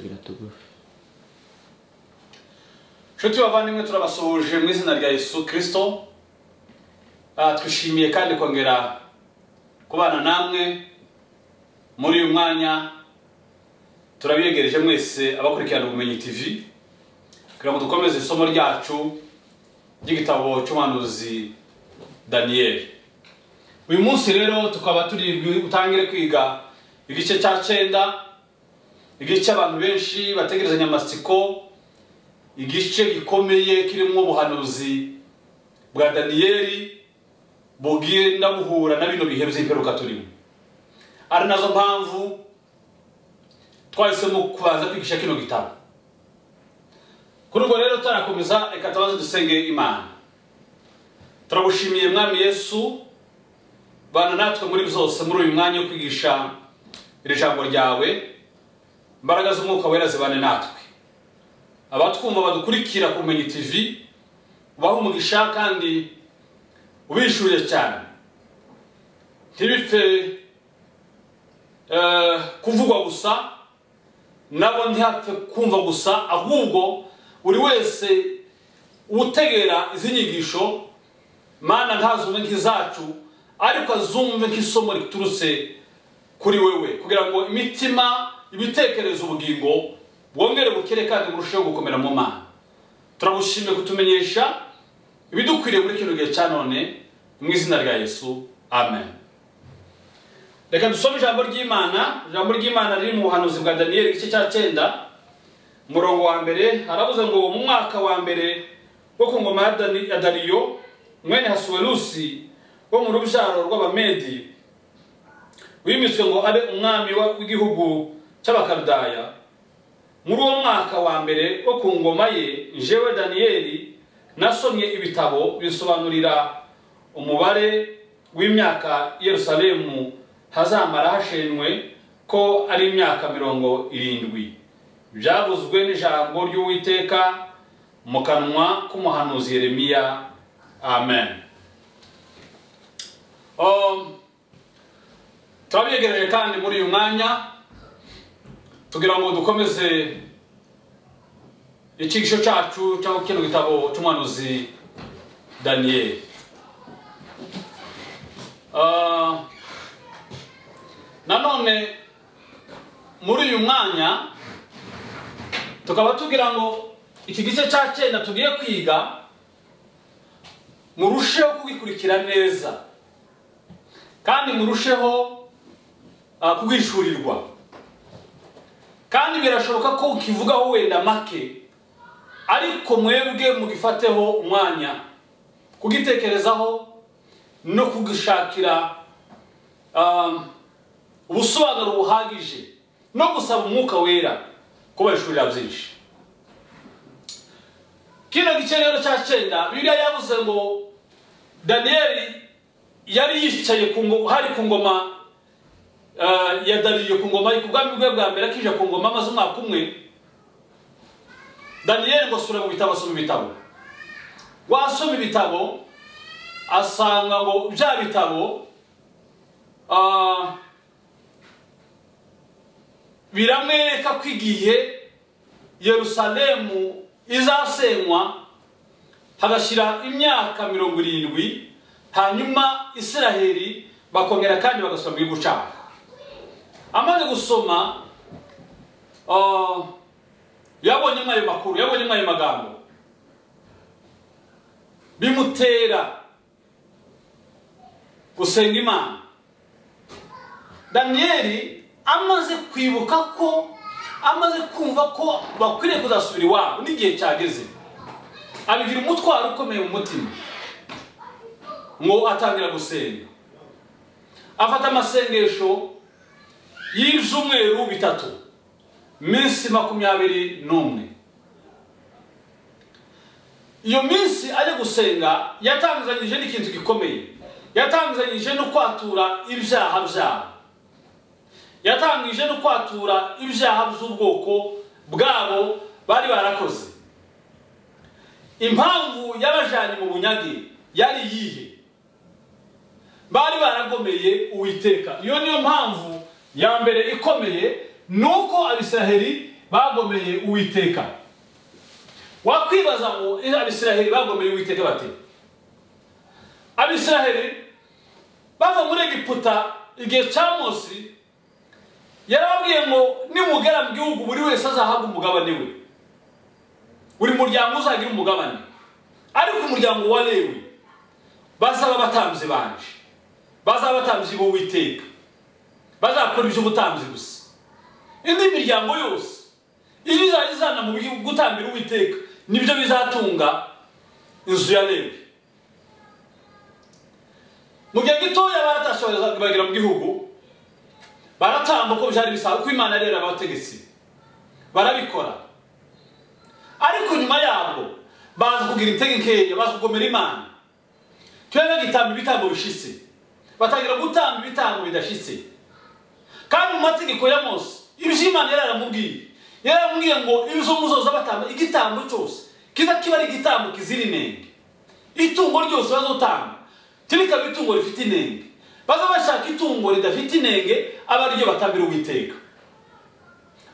tugufi nshuti bavandimwe turabasuhuje mu izina rya yesu kirisito Ah, twishimiye kandi kongera kubana namwe muri uyu mwanya turabiyegereje mwese abakurikirana ubumenyi tv kugira ngo dukomeze isomo ryacu ry'igitabo cy'umuhanuzi daniyeli uyu munsi rero tukaba turi bwi- butangire kwiga igice cya cyenda igice cy'abantu benshi bategerezanya amatsiko igice gikomeye kirimo ubuhanuzi bwa daniyeli bugenda buhura na bino bihe by'imperuka turimo ari nazo mpamvu twahisemo kubanza kwigisha kino gitabo kuri ubwo rero tutarakomeza reka tubanze dusenge imana turagushimiye mwami yesu bana natwe muri byose muri uyu mwanya wo kwigisha iri jambo ryawe imbaraga z'umwuka wera zibane natwe abatwumva badukurikira ku Bumenyi tv ubahe umugisha kandi ubishyuye cyane ntibipfe eh, kuvugwa gusa nabo ntihapfe kumva gusa ahubwo buri wese utegera izi nyigisho mana ntazumve nk'izacu ariko azumve nk'isomo riturutse kuri wewe kugira ngo imitima ibitekerezo ubugingo bwongere bukire kandi burusheho gukomera mu mana turagushimiye kutumenyesha ibidukwiriye muri kino gihe cya none mu izina rya yesu amen reka dusome ijambo ry'imana ijambo ry'imana riri mu buhanuzi bwa daniyeli igice cya cyenda umurongo wa mbere haravuze ngo mu mwaka wa mbere wo ku ngoma ya Dani- ya dariyo mwene hasuwerusi wo mu rubyaro rw'abamedi wimitswe ngo abe umwami wa- w'igihugu cy'abakaludaya muri uwo mwaka wa mbere wo ku ngoma ye njyewe daniyeli nasomye ibitabo bisobanurira umubare w'imyaka yerusalemu hazamara hashenwe ko ari imyaka mirongo irindwi byavuzwe n'ijambo ry'uwiteka mu kanwa k'umuhanuzi yeremiya amen Um, turabyegereje kandi muri uyu mwanya tugira ngo dukomeze icyigisho cyacu cyangwa kino gitabo cy'umuhanuzi daniyeli Ah, nanone muri uyu mwanya tukaba tugira ngo iki gice cya cyenda tugiye kwiga murusheho kugikurikira neza kandi murusheho ah, kubwishyurirwa kandi birashoboka ko ukivugaho wenda make ariko mwebwe mugifateho umwanya kugitekerezaho no kugishakira um, ubusobanuro buhagije no gusaba umwuka wera kubashurira byinshi kino gice rero cya cyenda bibiliya yavuze ngo daniyeli yari yicaye ku ngo- hari ku ngoma eh, ya dariyo ku ngoma ku bwami bwe bwa mbere akije ku ngoma amaze umwaka umwe daniyeli ngo asura mu bitabo asoma ibitabo wasoma ibitabo asanga ngo bya bitabo ah, biramwereka ko igihe yerusalemu izasenywa hagashyira imyaka mirongo irindwi hanyuma isiraheli bakongera kandi bagasoma igihugu cyabo amaze gusoma ah, yabonye ayo makuru yabonye ayo magambo bimutera gusenga imana daniyeli amaze kwibuka ko amaze kumva ko bakwiriye kuzasubira iwabo n'igihe cyageze abigira umutwaro ukomeye mu mutima ngo atangira gusenga afata amasengesho y'ibyumweru bitatu minsi makumyabiri n'umwe iyo minsi ajya gusenga yatangizanyije n'ikintu gikomeye yatangizanyije no kwatura ibyaha byabo yatangije no kwatura ibyaha by'ubwoko bwabo bari barakoze impamvu yabajyanye mu bunyage yari iyihe bari baragomeye uwiteka iyo niyo mpamvu ya mbere ikomeye ni uko abisiraheli bagomeye uwiteka wakwibaza ngo ese abisiraheli bagomeye uwiteka bate abisiraheli bava muri egiputa igihe cya munsi yarababwiye ngo nimugera mu gihugu buri wese azahabwa umugabane we buri muryango uzagira umugabane ariko umuryango wa lewi bazaba abatambyi banje bazaba abatambyi b'uwiteka bazakora iby'ubutambyi gusa indi miryango yose iyo izajya izana mu gutambira uwiteka nibyo bizatunga inzu ya lewi mu gihe gitoya baratashoboraga bagera mu gihugu baratamba uko byari bisanzwe ko imana yari abategetsi barabikora ariko nyuma yabwo bazi kugira integenkeya bazi kugomera imana tujya bagitamba ibitambo bishitse batangira gutamba ibitambo bidashitse kandi mu mategeko ya mose iby'imana yari yaramubwiye yari yaramubwiye ngo ibyo muzoza batamba igitambo cyose kiza kiba ari igitambo kizira inenge itungo ryose bazotanga tirikaba itungo rifite inenge baza bashaka itungo ridafite inenge aba ariryo batambira uwiteka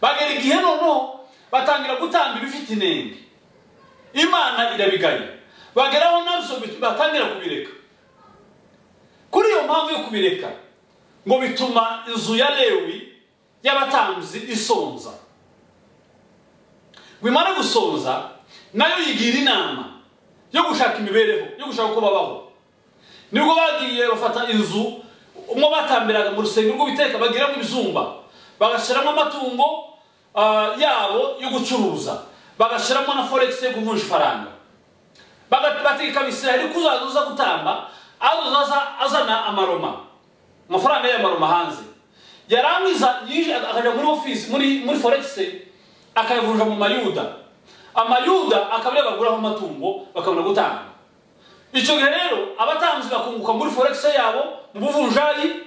bagera igihe noneho batangira gutanga ibifite inenge imana irabigaya bageraho nabyo batangira kubireka kuri iyo mpamvu yo kubireka ngo bituma inzu ya lewi y'abatambyi isonza bimara gusonza nayo yigira inama yo gushaka imibereho yo gushaka uko babaho nibwo bagiye bafata inzu umwe batambiraga mu rusengero rw'ubiteka bagiramo ibyumba bagashyiramo amatungo yabo yo gucuruza bagashyiramo na foregisi yo kuvunja ifaranga bategeka abisiraheli ko uzaza uza gutamba azaza azana amaroma amafaranga y'amaroma hanze yarangiza akajya muri ofisi muri foregisi akayavunja mu mayuda amayuda akaba ariyo baguraho amatungo bakabona gutanga icyo gihe rero abatanzi bakunguka muri foregisi yabo mu buvunjayi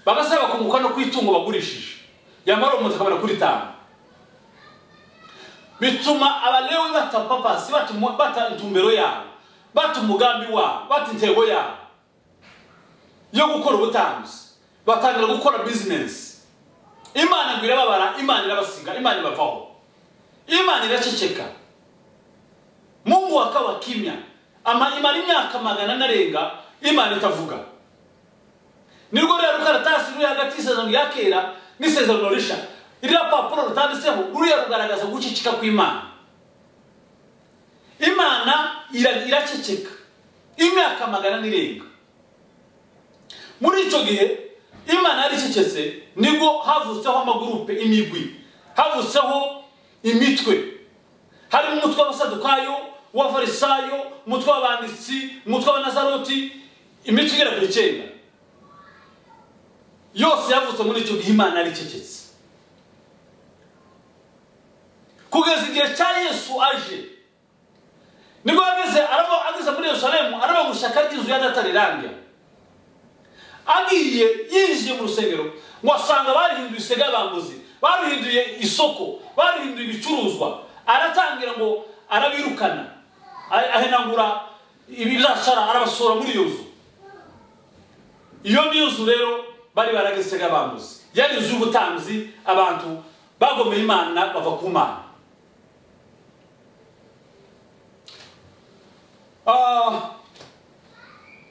bagasaba bakunguka no ku itungo bagurishije yamara umuntu akabona kuri tanu bituma abalewe bata papasi bata intumbero yabo bata umugambi wabo bata intego yabo yo gukora ubutanzi batangira gukora bizinesi imana ngo irababara imana irabasiga imana ibavaho imana iraceceka mungu wakaba kimya imara imyaka magana anarenga imana itavuga nirwo rero rukaratasi ruri hagati y'isezerano rya kera n'isezerano risha iriya papuro rutanditseho ruriya rugaragaza gucicika kw'imana imana iraceceka imyaka magana n'irenga muri icyo gihe imana yari icecetse nibwo havutseho amagurupe imigwi havutseho imitwe harimo umutwe w'abasadukayo uw'abafarisayo umutwe w'abanditsi umutwe w'abanazaroti imitwe igera ku icyenda yose yavutse muri icyo gihe imana yari icecetse kugeza igihe cya yesu aje nibwo ageze ageze muri yerusalemu araba mu ishyaka ry'inzu y'adatarirange agiye yinjiye mu rusengero ngo asanga barihinduye isega bambuzi baruhinduye isoko baruhinduye ibicuruzwa aratangira ngo arabirukana ahenagura ibizashara arabasura muri iyo nzu iyo niyo nzu rero bari baragisega bambuze yari inzu y'ubutanzi abantu bagomeye imana bava ku mana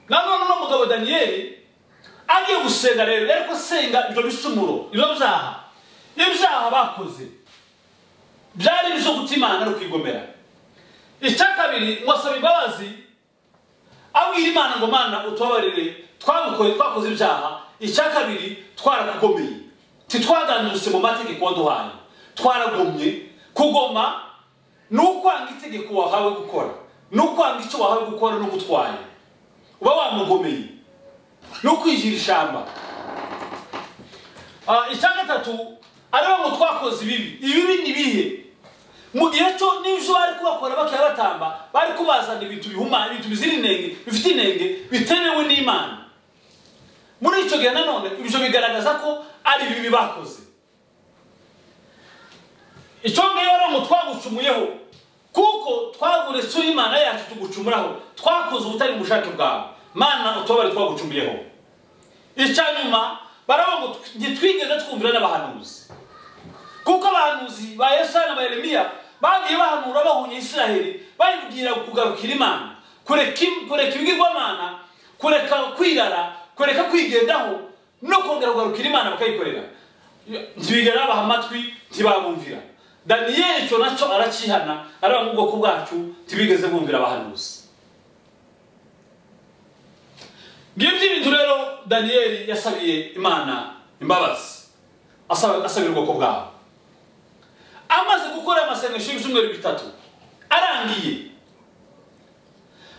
nanone uno mugabo daniyeli agiye gusenga rero yari gusenga ibyo bicumuro ibyo byaha ibyaha bakoze byari ibyo guta imana no kwigomera icya kabiri ngo asaba imbabazi abwira imana ngo mana utubabarire twabukoye twakoze ibyaha icya kabiri twarakugomeye ntitwaganirutse mu mategeko waduhaye twaragomye kugoma ni ukwanga itegeko wahawe gukora ni ukwanga icyo wahawe gukora no gutwaye uba wamugomeye ni ukwigira ishyamba icya gatatu aribo ngo twakoze ibibi ibibi ni bihe mu gihe cyo n'ibyo bari kubakora bakaba batamba bari kubazana ibintu bihumanya ibintu bizira inenge bifite inenge bitemewe n'imana muri icyo gihe nanone ibyo bigaragaza ko ari ibibi bakoze icyo ngicyo rero ngo twagucumuyeho kuko twaguretse imana yacu tugucumuraho twakoze ubutari bushake bwawe mana utubari twagucumuyeho icya nyuma baravuga ngo ntitwigeze twumvira n'abahanuzi kuko abahanuzi ba yesaya na ba yeremiya bagiye bahanura bahunye isiraheli bayibwira kugarukira imana kureka im- kureka ibigirwamana kureka kwirara kureka kwigendaho no kongera kugarukira imana bakayikorera ntibigera babaha amatwi ntibabumvira daniyeli icyo nacyo arakihana areba mu bwoko bwacu ntibigeze bumvira abahanuzi ngibyo ibintu rero daniyeli yasabiye imana imbabazi asaba- asabira ubwoko bwawe amaze gukora aya masengesho y'ibyumweru bitatu arangiye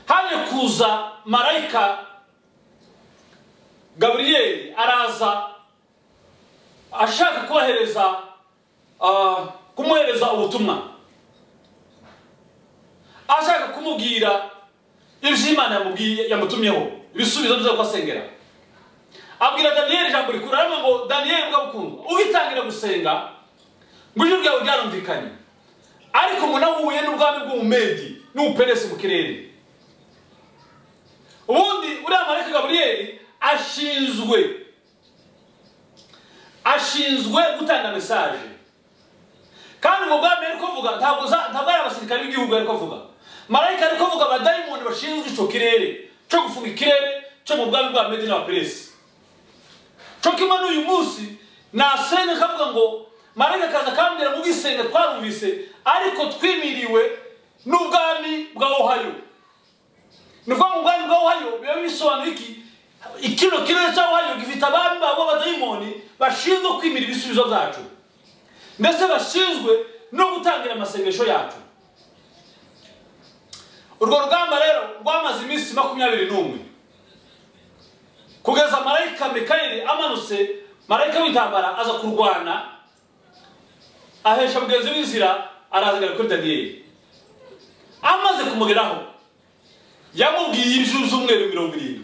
haje kuza marayika gaburiyeli araza ashaka kubahereza ah, kumuhereza ubutumwa ashaka kumubwira ibyo imana yamubwiye yamutumyeho ibisubizo byo kwasengera abwira daniyeli ijambo rikuru aravuga ngo daniyeli mbwa bukundwa ugitangira gusenga ngo ijwi ryawe ryarumvikanye ariko ngo nahuye n'ubwami bw'umumedi n'ubuperesi mu kirere ubundi uriya marayika gaburiyeli ashinzwe ashinzwe gutanga mesaje kandi ubwo bwami ari kuvuga ntabwo za- ntabwo ari abasirikare b'igihugu ari kuvuga marayika ari kuvuga abadayimoni bashinzwe icyo kirere cyo gufunga ikirere cyo mu bwami bwa medi n'abaperesi cyo kimwe n'uyu munsi nasenga kavuga ngo marayika akaza akambwira mu bwisenga twarumvise ariko twimiriwe n'ubwami bwa ohayo ni ukuvuga ngo ubwami bwa ohayo biba bisobanura iki ikino kirere cya ohayo gifite abami babo b'abadayimoni bashinzwe kwimira ibisubizo byacu ndetse bashinzwe no gutangira amasengesho yacu urwo rugamba rero rwamaze iminsi makumyabiri n'umwe kugeza marayika mikayeli amanutse marayika w'intambara aza kurwana ahesha mugenzi w'inzira arazagara kuri daniyeli amaze kumugeraho yamubwiye inshuro z'umweru mirongo irindwi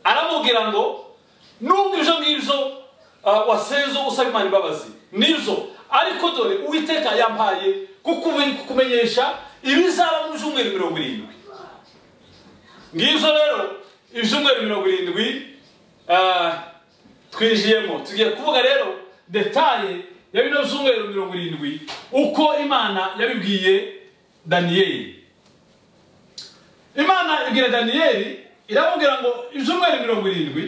aramubwira ngo nubwo ibyo ngibyo ah, wasenze usaba imana imbabazi nibyo ariko dore uwiteka yampaye kukume- kukumenyesha ibizaba mu byumweru mirongo irindwi ngibyo rero ibyumweru mirongo irindwi ah, twinjiyemo tugiye kuvuga rero detaye ya bino byumweru mirongo irindwi uko imana yabibwiye daniyeli imana ibwira daniyeli iramubwira ngo ibyumweru mirongo irindwi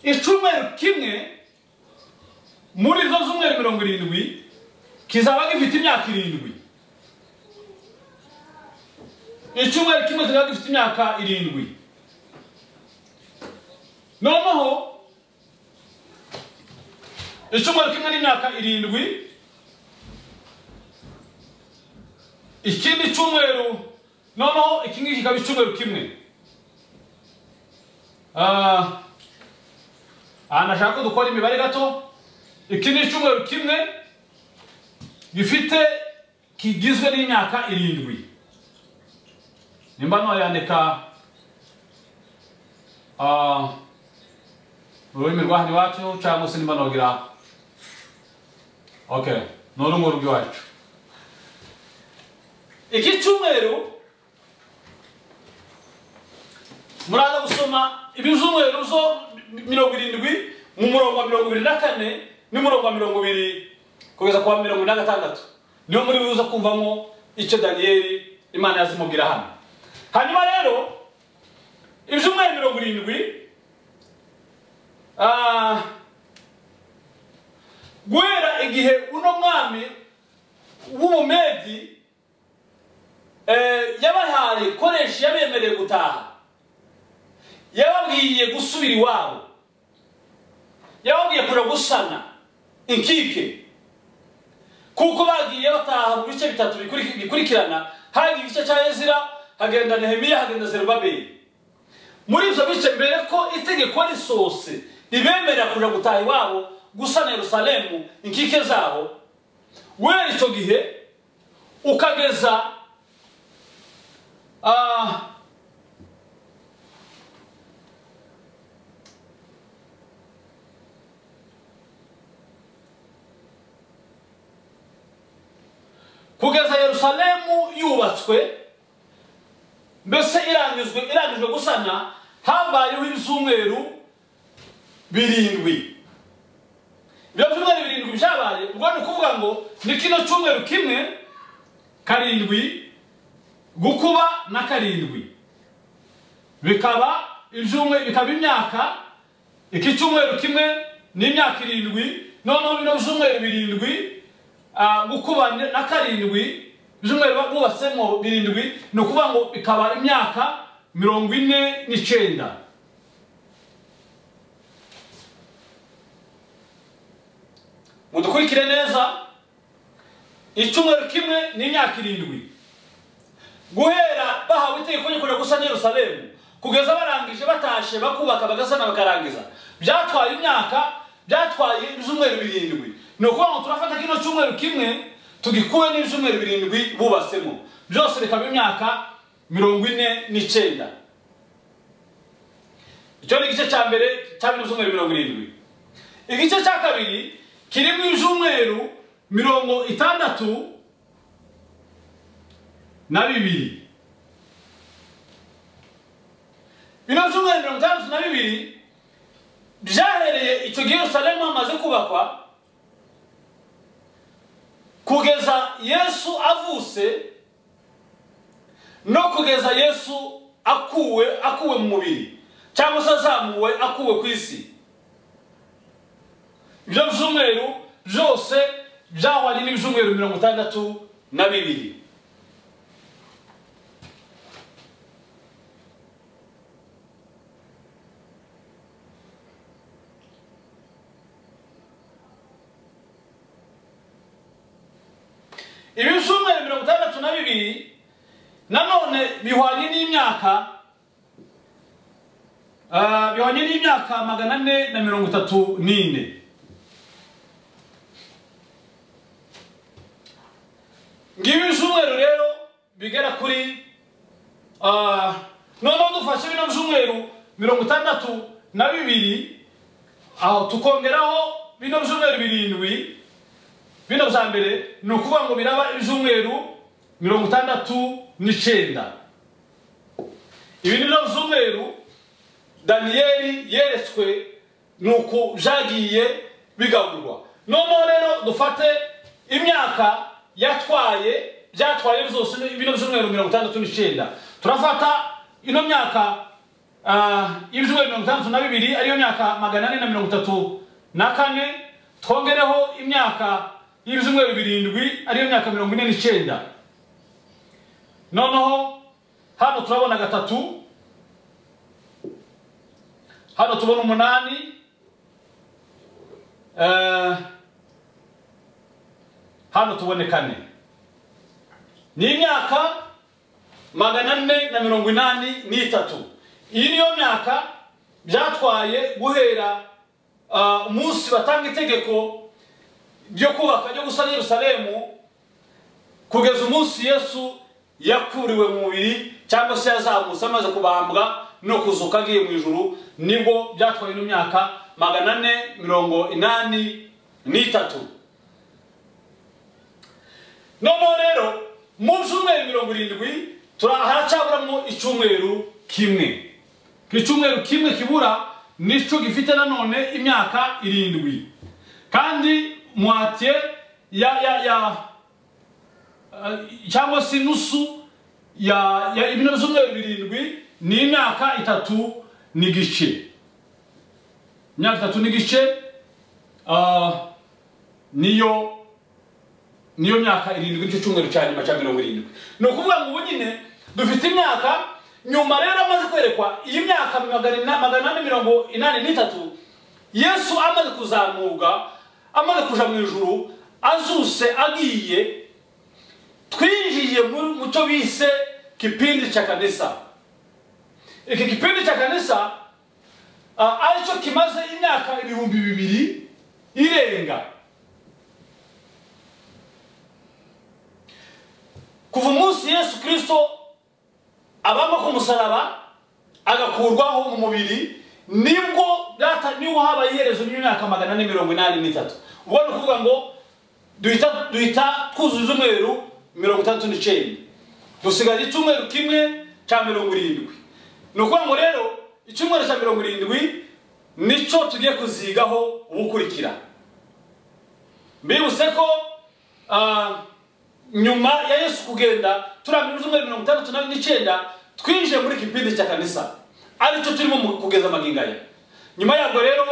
icyumweru kimwe muri zo z'umweru mirongo irindwi kizaba gifite imyaka irindwi icyumweru kimwe kizaba gifite imyaka irindwi noneho icyumweru kimwe n'imyaka irindwi ikindi cyumweru noneho iki ngiki kikaba icyumweru kimwe Ah, aha nashaka ko dukora imibare gato iki ni icyumweru kimwe gifite kigizwe n'imyaka irindwi nimba noyandika ah, mu rurimi rwa hano iwacu cyangwa se nimba nogira okay ni ururimi rw'iwacu iki cyumweru muraza gusoma ibizumweru zo mirongo irindwi mu murongo wa mirongo ibiri na kane n'umurongo wa mirongo ibiri kugeza ku wa mirongo ine na gatandatu niyo muri buza kumvamo icyo daniyeli imana yazimubwira hano hanyuma rero ibyumweru mirongo irindwi ah, guhera igihe uno mwami w'umumedi eh, yabahaye koresha yabemereye gutaha yababwiye gusubira iwabo yababwiye kujya gusana inkike kuko bagiye bataha mu bice bitatu bikuri- bikurikirana hagiye igice cya ezira hagenda nehemiya hagenda zerubabeli muri ibyo bice mbere ko itegeko risohose ribemerera kujya gutaha iwabo gusana yerusalemu inkike zabo guhera icyo gihe ukageza ah, kugeza yerusalemu yubatswe mbese irangijwe irangijwe gusana habayeho ibyumweru birindwi ibyo byumweru birindwi byabaye ubwo ni ukuvuga ngo ni kino cyumweru kimwe karindwi gukuba na karindwi bikaba ibyumwe bikaba imyaka iki cyumweru kimwe ni imyaka irindwi noneho bino byumweru birindwi ah, gukuba na karindwi ibyumweru bubatsemo birindwi ni ukuvuga ngo bikaba imyaka mirongo ine n'icyenda mudukurikire neza icyumweru kimwe ni imyaka irindwi guhera bahawe itegeko ryo gusa Yerusalemu kugeza barangije batashe bakubaka bagasana bakarangiza byatwaye imyaka byatwaye ibyumweru birindwi ni ukuvuga ngo turafata kino cyumweru kimwe tugikuwe n'ibyumweru birindwi bubatsemo byose bikaba imyaka mirongo ine n'icyenda icyo ni igice cya mbere cyabiri ibyumweru mirongo irindwi igice cya kabiri kirimo ibyumweru mirongo itandatu na bibiri bino byumweru mirongo itandatu na bibiri byahereye icyo gihe yerusalemu hamaze kubakwa kugeza yesu avuse no kugeza yesu akuwe akuwe mu mubiri cyangwa se azamuwe akuwe ku isi ibyo byumweru byose byahwanye n'ibyumweru mirongo itandatu na bibiri ibi byumweru mirongo itandatu na bibiri nanone bihwanye n'imyaka ah, bihwanye n'imyaka magana ane na mirongo itatu n'ine ngibi ibyumweru rero bigera kuri ah, noneho dufashe bino byumweru mirongo itandatu na bibiri aho tukongeraho bino byumweru birindwi bino bya mbere ni ukuvuga ngo biraba ibyumweru mirongo itandatu n'icyenda ibi ni byo byumweru daniyeli yeretswe ni uku byagiye bigaburwa noneho rero dufate imyaka yatwaye byatwaye byose ni- bino byumweru mirongo itandatu n'icyenda turafata ino myaka ah, y'ibyumweru mirongo itandatu na bibiri ariyo myaka magana ane na mirongo itatu na kane twongereho imyaka y'ibyumweru birindwi ariyo myaka mirongo ine n'icyenda noneho hano turabona gatatu hano tubona umunani eh, hano tubone kane ni imyaka magana ane na mirongo inani n'itatu iyi niyo myaka byatwaye guhera ah, umunsi batanga itegeko ryo kubaka ryo gusana yerusalemu kugeza umunsi yesu yakuriwe mu mubiri cyangwa se yazamutse amaze kubambwa no kuzuka agiye mu ijuru nibwo byatwaye ino myaka magana ane mirongo inani n'itatu noneho rero mu byumweru mirongo irindwi tura- haracyaburamo icyumweru kimwe ku icyumweru kimwe kibura nicyo gifite nanone imyaka irindwi kandi muhatiye ya ya ya eh, cyangwa se inusu ya ya ibintu by'umweru birindwi ni imyaka itatu n'igice imyaka itatu n'igice ah, niyo niyo myaka irindwi nicyo cyumweru cya nyuma cya mirongo irindwi ni ukuvuga ngo ubu nyine dufite imyaka nyuma rero amaze kwerekwa iyi myaka magana ina- magana ane mirongo inani n'itatu yesu amaze kuzamuka amaze kuja mu ijuru azuse agiye twinjiye mu mu cyo bise kipindi cya kanisa iki kipindi cya kanisa ah, aricyo kimaze imyaka ibihumbi bibiri irenga kuva umunsi yesu kirisito abamba ku musaraba agakurwaho mu mubiri nibwo byata niho habaye iherezo ry'imyaka magana ane mirongo inani n'itatu ubwo ni ukuvuga ngo duhita duhita twuzuza umweru mirongo itandatu n'icyenda dusigaje icyumweru kimwe cya mirongo irindwi ni ukuvuga ngo rero icyumweru cya mirongo irindwi nicyo tugiye kuzigaho ubukurikira mbibutse ko ah, nyuma ya yesu kugenda turangije ibyumweru mirongo itandatu na- n'icyenda twinjiye muri kipindi cya kanisa aricyo turimo mu- kugeza amagingo aya nyuma yabwo rero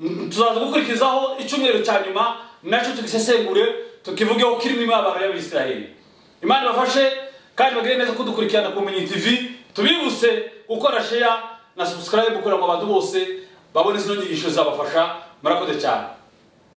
mm, tuzaza gukurikizaho icyumweru cya nyuma nacyo tugisesengure tukivugeho kirimo imibabaro y'abisiraheli imana ibafashe kandi bagire neza kudukurikirana ku Munyi tv tubibutse gukora sheya na subscribe kugira ngo abantu bose babone zino nyigisho zabafasha murakoze cyane